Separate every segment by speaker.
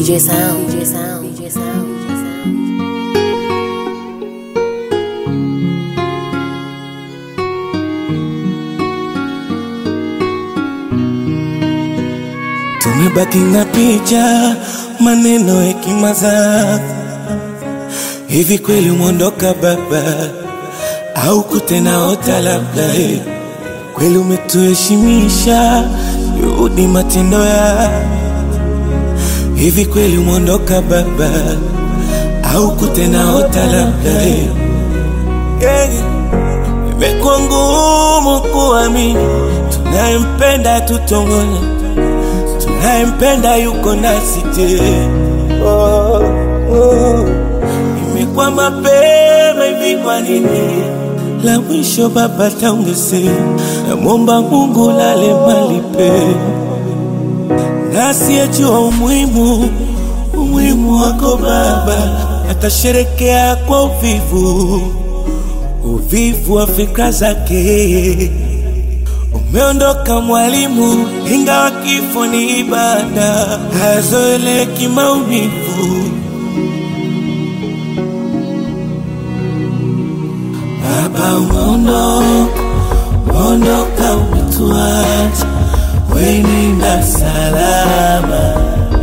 Speaker 1: DJ Sound, DJ Sound, DJ Sound, DJ Sound.
Speaker 2: Tumebaki na picha, maneno, hekima zako. Hivi kweli umeondoka baba, au kutena ota labda? eh? Kweli umetuheshimisha, juhudi matendo ya hivi kweli umeondoka baba, au kutena ota labda? eh? Yeah. Imekuwa ngumu kuamini tunayempenda tutongona tunayempenda yuko nasi tena. Oh, oh. Imekuwa mapema hivi, kwa nini la mwisho baba taungesema? Namwomba Mungu lale mali pema, nasiyejua umuhimu umuhimu wako baba, atasherekea kwa uvivu uvivu wa fikra zake. Umeondoka mwalimu, ingawa kifo ni ibada, hayazoeleki maumivu. Baba umeondoka, umeondoka umetuacha, wenenda salama.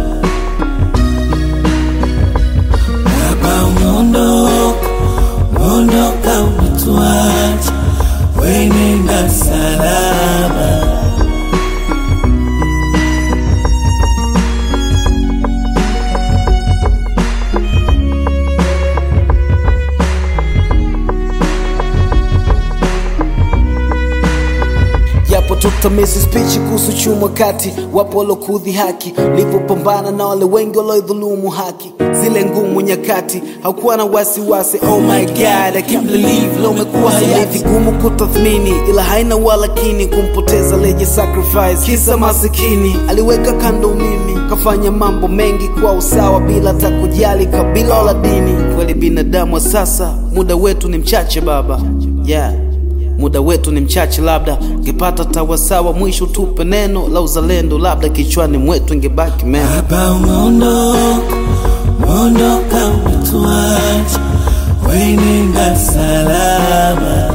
Speaker 2: Baba umeondoka, umeondoka umetuacha, wenenda salama.
Speaker 3: Japo tutamisi spichi kuhusu chuma kati, wapo walokudhi haki, livyopambana na wale wengi waloidhulumu haki. Zile ngumu nyakati, haukuwa na wasiwasi. Oh my god, I can't believe leo umekuwa hayati. Vigumu kutathmini, ila haina walakini, kumpoteza leje sacrifice, kisa masikini. Aliweka kando mimi, kafanya mambo mengi kwa usawa, bila hata kujali kabila wala dini. Kweli binadamu wa sasa, muda wetu ni mchache baba, yeah muda wetu ni mchache, labda ngepata tawasawa, mwisho tupe neno la uzalendo, labda kichwani mwetu ingebaki mema.
Speaker 2: Baba umeondoka, umeondoka umetuacha, wenenda salama.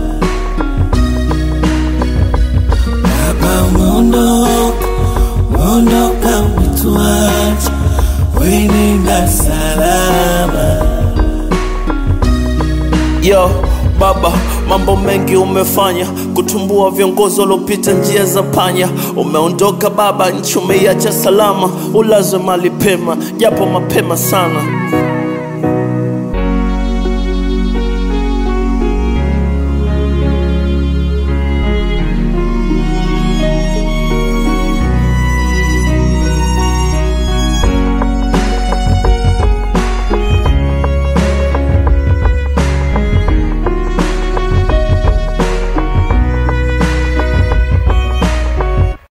Speaker 2: Baba umeondoka, umeondoka umetuacha, wenenda salama.
Speaker 4: Yo baba, mambo mengi umefanya kutumbua viongozi waliopita njia za panya. Umeondoka baba, nchi umeiacha salama, ulazwe mali pema, japo mapema sana.